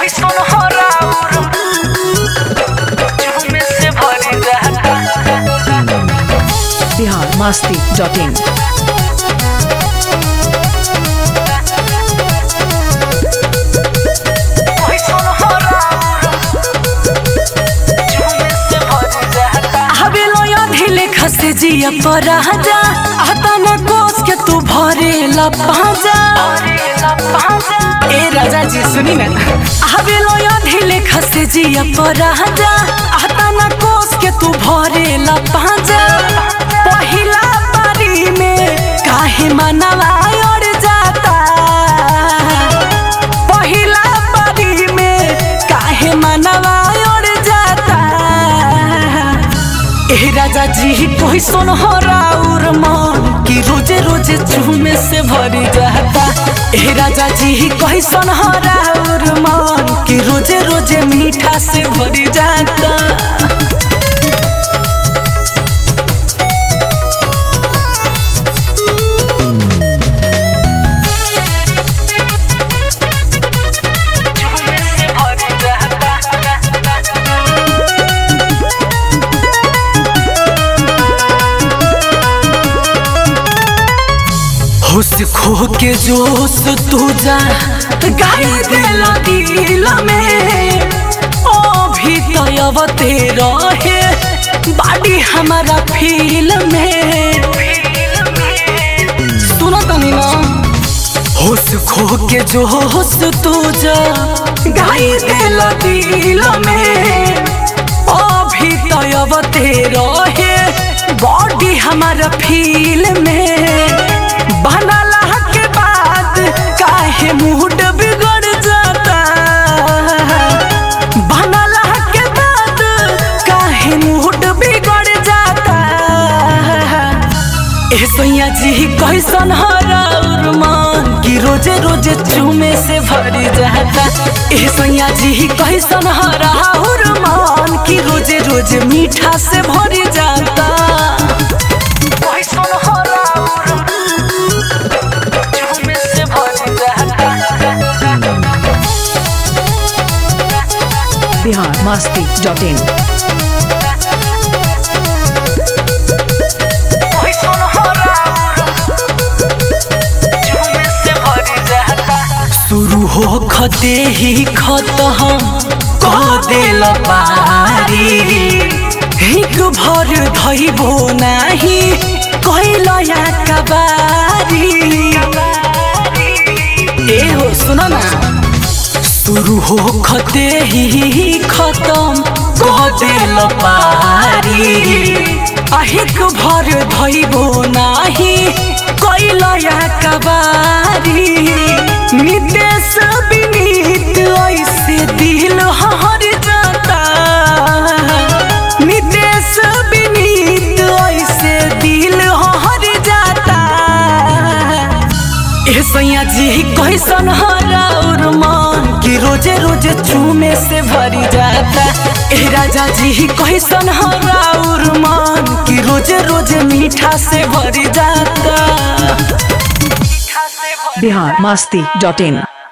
कैसन हराउर झूमे से भरी जाता बिहार मस्ती डॉट इन कैसन हराउर झूमे से भरी जाता हवेलो ढीले खसे जिया पर राजा आता न कोस के तू भरेला पाजा भरेला पाजा ए राजा जी सुनी ना हवेलो ढीले खसे जिया पर राजा आता न कोस के तू भरेला पाजा पहिला बारी में काहे मनवा अड़ जाता पहिला बारी में काहे मनवा अड़ जाता ए राजा जी कोई सुन हराउर मन कि रोजे रोजे चूमे से भरी जाता ए राजा जी कोई सुन हराउर मन कि रोजे रोजे मीठा से भरी जाता झूमे से भरी जाता होश खो के जोश तू जा गाई दिल दिल में ओ भी तयवते रहे बाडी हमारा फील में सुनो तनी ना होश खो के जोश तू जा गाई दिल दिल में ओ भी तयवते रहे बॉडी हमारा फील में बनला के बाद काहे मूड बिगड़ जाता बनला के बाद काहे मूड बिगड़ जाता ए सैया जी कैसन हराउर मन कि रोजे रोजे चूमे से भरी जाता ए सैया जी कैसन हराउर मन कि रोजे रोजे मीठा से भरी जाता कैसन हराउर झूमे से भरी जाता बिहार मस्ती डॉट इन कैसन हराउर झूमे से भरी जाता शुरू हो खते ही खत हम कह देल पारी हिक भर धैबो नाही कैल या कबारी ए हो सुन ना शुरू हो खते ही खत्म कह देल पारी अहिक भर धैबो नाही कैल या कबारी नितेश विनीत ऐसे दिल हर जाता नितेश विनीत ऐसे दिल हर जाता ए सैया जी कैसन हराउर मन कि रोजे रोजे चूमे से भरी जाता ए राजा जी कैसन हराउर मन कि रोजे रोजे मीठा से भरी जाता बिहार मस्ती डॉट इन